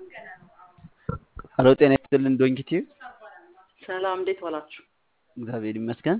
ሀሎ ጤና ይስጥልን ዶንኪ ቲዩብ ሰላም እንዴት ዋላችሁ? እግዚአብሔር ይመስገን።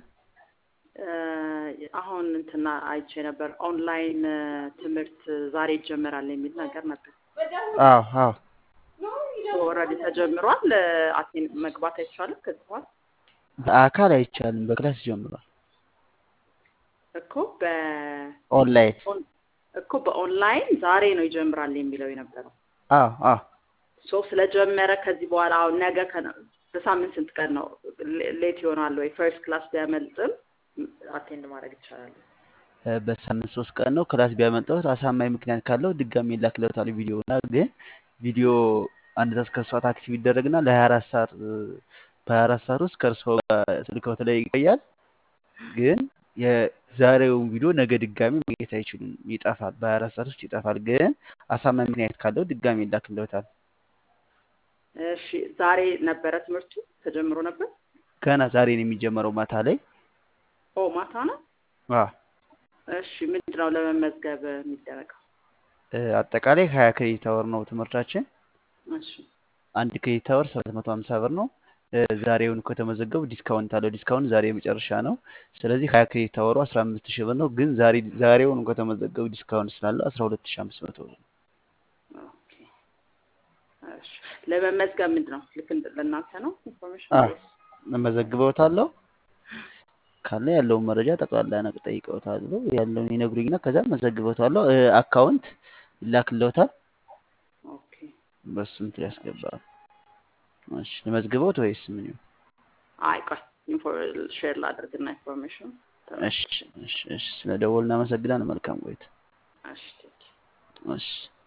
አሁን እንትና አይቼ ነበር ኦንላይን ትምህርት ዛሬ ይጀመራል የሚል ነገር ነበር። አዎ አዎ ኦልሬዲ ተጀምሯል። አቴን መግባት አይቻልም ከዚህ በኋላ በአካል አይቻልም፣ በክላስ ጀምሯል። እኮ በ ኦንላይን እኮ በኦንላይን ዛሬ ነው ይጀምራል የሚለው የነበረው አዎ አዎ ሶ ስለጀመረ ከዚህ በኋላ አሁን ነገ ከነ- በሳምንት ስንት ቀን ነው ሌ- ሌት ይሆናል ወይ? ፈርስት ክላስ ቢያመልጥም አቴንድ ማድረግ ይቻላል። እ፣ በሳምንት ሶስት ቀን ነው። ክላስ ቢያመልጠውት አሳማኝ ምክንያት ካለው ድጋሚ ይላክለታል ቪዲዮ እና ግን ቪዲዮ አንድ ሰዓት ከሶስት ሰዓት አክቲቭ ይደረግና ለሀያ አራት ሰዓት እ፣ በሀያ አራት ሰዓት ውስጥ ከእርስዎ ጋር ስልክዎት ላይ ይቆያል። ግን የዛሬውን ቪዲዮ ነገ ድጋሚ ማግኘት አይችሉም፣ ይጠፋል። በሀያ አራት ሰዓት ውስጥ ይጠፋል። ግን አሳማኝ ምክንያት ካለው ድጋሚ ይላክለታል። እሺ ዛሬ ነበረ ትምህርቱ ተጀምሮ ነበር። ገና ዛሬ ነው የሚጀመረው ማታ ላይ ኦ ማታ ነው። አዎ። እሺ ምንድን ነው ለመመዝገብ የሚደረገው? እ፣ አጠቃላይ ሀያ ክሬዲት አወር ነው ትምህርታችን። እሺ አንድ ክሬዲት አወር ሰባት መቶ ሀምሳ ብር ነው። እ፣ ዛሬውን ከተመዘገቡ ዲስካውንት አለው። ዲስካውንት ዛሬ የመጨረሻ ነው። ስለዚህ ሀያ ክሬዲት አወሩ አስራ አምስት ሺህ ብር ነው። ግን ዛሬ ዛሬውን ከተመዘገቡ ዲስካውንት ስላለው አስራ ሁለት ሺህ አምስት መቶ ብር ነው። ኦኬ። እሺ ለመመዝገብ ምንድን ነው ልክ እንደ- ለእናንተ ነው ኢንፎርሜሽን አዎ። ወይስ? እመዘግበውታለሁ ካለ ያለውን መረጃ ጠቅላላ ነቅ ጠይቀውታለሁ ያለውን ይነግሩኝና ከዛ መዘግበውታለሁ። እ፣ አካውንት ይላክለውታል። ኦኬ በሱ እንትን ያስገባል። እሺ ልመዝግበውት ወይስ ምን ይሁን? አይ ቆይ ሼር ላድርግና ኢንፎርሜሽን እሺ እሺ እሺ። ስለ ደወል እናመሰግናለን። መልካም ቆይታ። እሺ ቴንክ ዩ። እሺ